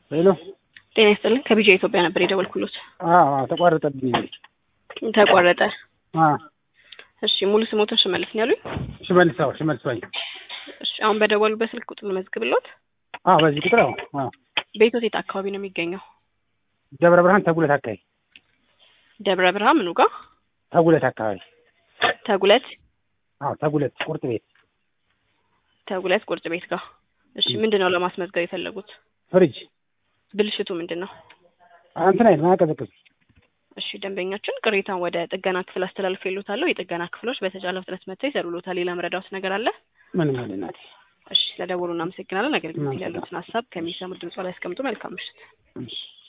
ሄሎ ጤና ይስጥልን ከቢጃ ኢትዮጵያ ነበር የደወልኩሎት። አዎ አዎ፣ ተቋረጠብኝ። ተቋረጠ። አዎ እሺ ሙሉ ስሞትን ሽመልስ ነው ያሉኝ? ሽመልስ፣ አዎ ሽመልስ ባይ። እሺ አሁን በደወሉበት ስልክ ቁጥር ልመዝግብሎት። አዎ በዚህ ቁጥር አዎ አዎ። ቤቶት የት አካባቢ ነው የሚገኘው? ደብረ ብርሃን ተጉለት አካባቢ ደብረ ብርሃን ምኑ ጋር? ተጉለት አካባቢ ተጉለት አዎ ተጉለት ቁርጥ ቤት ተጉለት ቁርጥ ቤት ጋር። እሺ ምንድን ነው ለማስመዝገብ የፈለጉት? ፍሪጅ ብልሽቱ ምንድን ነው? እንትን አይደል ማያቀዘቅዝ እሺ ደንበኛችን ቅሬታን ወደ ጥገና ክፍል አስተላልፍ የሉታለሁ። የጥገና ክፍሎች በተቻለ ፍጥነት መጥተው ይሰሩሎታል። ሌላ መረዳት ነገር አለ? ምንም አይደል እናቴ። እሺ ስለደወሉ እናመሰግናለን። አገልግሎት ያሉትን ሀሳብ ከሚሰሙት ድምጿ ላይ ያስቀምጡ። መልካም ምሽት። እሺ